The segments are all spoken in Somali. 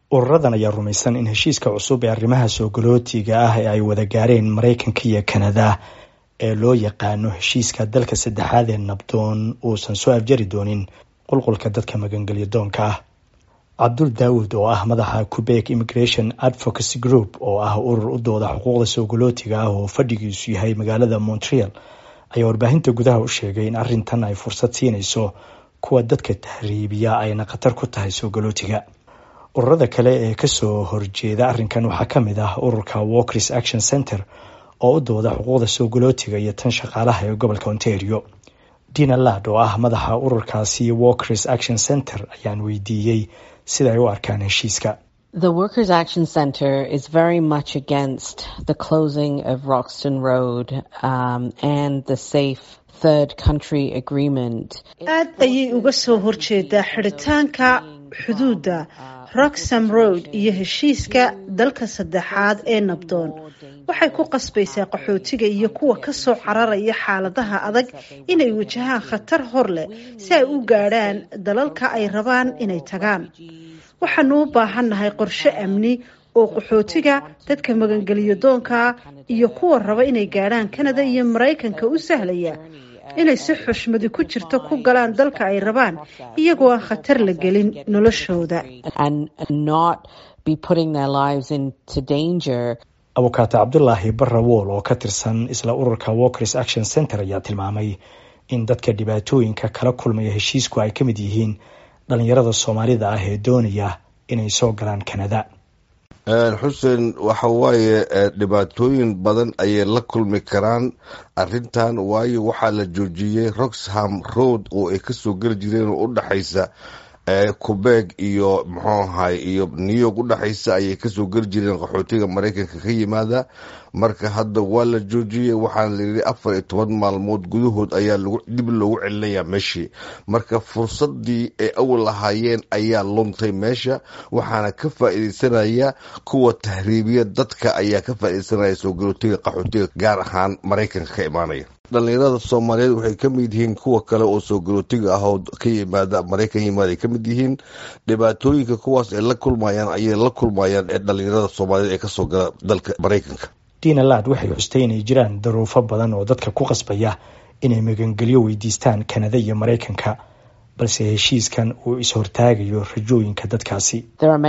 ururadan ayaa rumaysan in heshiiska cusub ee arrimaha soogolootiga ah ee ay wada gaareen maraykanka iyo kanada ee loo yaqaano heshiiska dalka saddexaad ee nabdoon uusan soo afjari doonin qulqulka dadka magangelyo doonka ah cabdul daawud oo ah madaxa quebec immigration advocacy group oo ah urur u dooda xuquuqda soogolootiga ah oo fadhigiisu yahay magaalada montreal ayaa warbaahinta gudaha u sheegay in arrintan ay fursad siinayso kuwa dadka tahriibiya ayna khatar ku tahay soogolootiga ururada kale ee kasoo horjeeda arrinkan waxaa ka mid ah ururka walkers action center oo u dooda xuquuqda soogolootiga iyo tan shaqaalaha ee gobolka ontario dina lad oo ah madaxa ururkaasi walkers action center ayaan weydiiyey sida ay u arkaan heshiiska The Workers' Action Centre is very much against the closing of Roxton Road um, and the safe third country agreement. aad ayay uga soo horjeedaa xidhitaanka xuduudda roxham road iyo heshiiska dalka saddexaad ee nabdoon waxay ku qasbaysaa qaxootiga iyo kuwa ka soo cararaya xaaladaha adag inay wajahaan khatar hor leh si ay u gaadhaan dalalka ay rabaan inay tagaan waxaanu u baahannahay qorshe amni oo qaxootiga dadka magangeliyo doonka iyo kuwa raba inay gaadhaan kanada iyo maraykanka u sahlaya inay si xushmadi ku jirto ku galaan dalka ay rabaan iyagoo aan khatar la gelin noloshooda abukaate cabdulaahi barra wool oo ka tirsan isla ururka walkers action center ayaa tilmaamay in dadka dhibaatooyinka kala kulmaya heshiisku ay ka mid yihiin dhalinyarada soomaalida ah ee doonaya inay soo galaan kanada xuseen waxa waaye dhibaatooyin badan ayay la kulmi karaan arintan waayo waxaa la joojiyey roxham road oo ay kasoo geli jireen oo udhexaysa quebec iyo muxuu ahay iyo new york udhexaysa ayay kasoo geli jireen qaxootiga maraykanka ka yimaada marka hadda waa la joojiyey waxaana layidhi afar iyo toban maalmood gudahood ayaa dib loogu celinayaa meeshii marka fursadii ay awal lahaayeen ayaa luntay meesha waxaana ka faa-ideysanaya kuwa tahriibiya dadka ayaa ka faa-ideysanaya soo galootiga qaxootiga gaar ahaan maraykanka ka imaanaya dhalinyarada soomaaliyeed waxay ka mid yihiin kuwa kale oo soo galootiga ah oo ka yimaada maraykan yimaada ay ka mid yihiin dhibaatooyinka kuwaas ay la kulmayaan ayay la kulmayaan ee dhalinyarada soomaaliyeed ee kasoo gala dalka maraykanka dina lad waxay xustay inay jiraan daruufo badan oo dadka ku qasbaya inay magangelyo weydiistaan kanada iyo maraykanka balse heshiiskan uu is-hortaagayo rajooyinka dadkaasi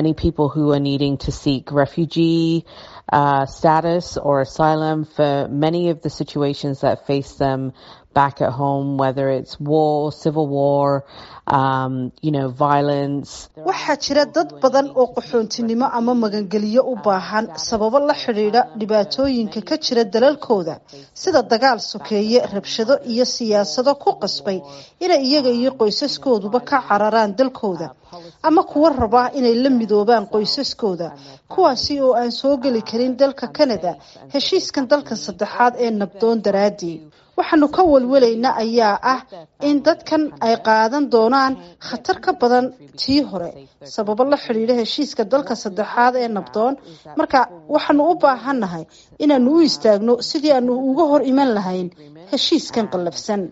Uh, status or asylum for many of the situations that face them back at home, whether it's war, civil war, um, you know, violence. waxaa jira dad badan oo qaxoontinimo ama magangeliyo u baahan sababo la xidhiidha dhibaatooyinka ka jira dalalkooda sida dagaal sokeeye rabshado iyo siyaasado ku qasbay inay iyaga iyo qoysaskooduba ka cararaan dalkooda ama kuwa raba inay la midoobaan qoysaskooda kuwaasi oo aan soo geli karin dalka canada heshiiskan dalka saddexaad ee nabdoon daraadii waxaanu ka walwalaynaa ayaa ah in dadkan ay qaadan doonaan khatar ka badan tii hore sababo la xidhiidha heshiiska dalka saddexaad ee nabdoon marka waxaanu u baahannahay inaanu u istaagno sidii aanu uga hor iman lahayn heshiiskan qallafsan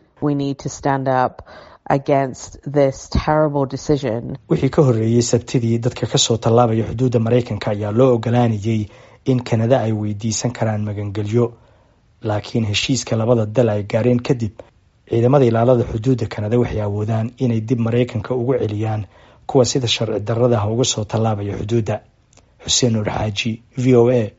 wixii ka horreeyey sabtidii dadka kasoo tallaabaya xuduudda maraykanka ayaa loo ogolaanayay in kanada ay weydiisan karaan magangelyo laakiin heshiiska labada dal ay gaareen kadib ciidamada ilaalada xuduudda kanada waxay awoodaan inay dib maraykanka ugu celiyaan kuwa sida sharci darrada ah uga soo tallaabaya xuduudda xuseen nuur xaaji v o a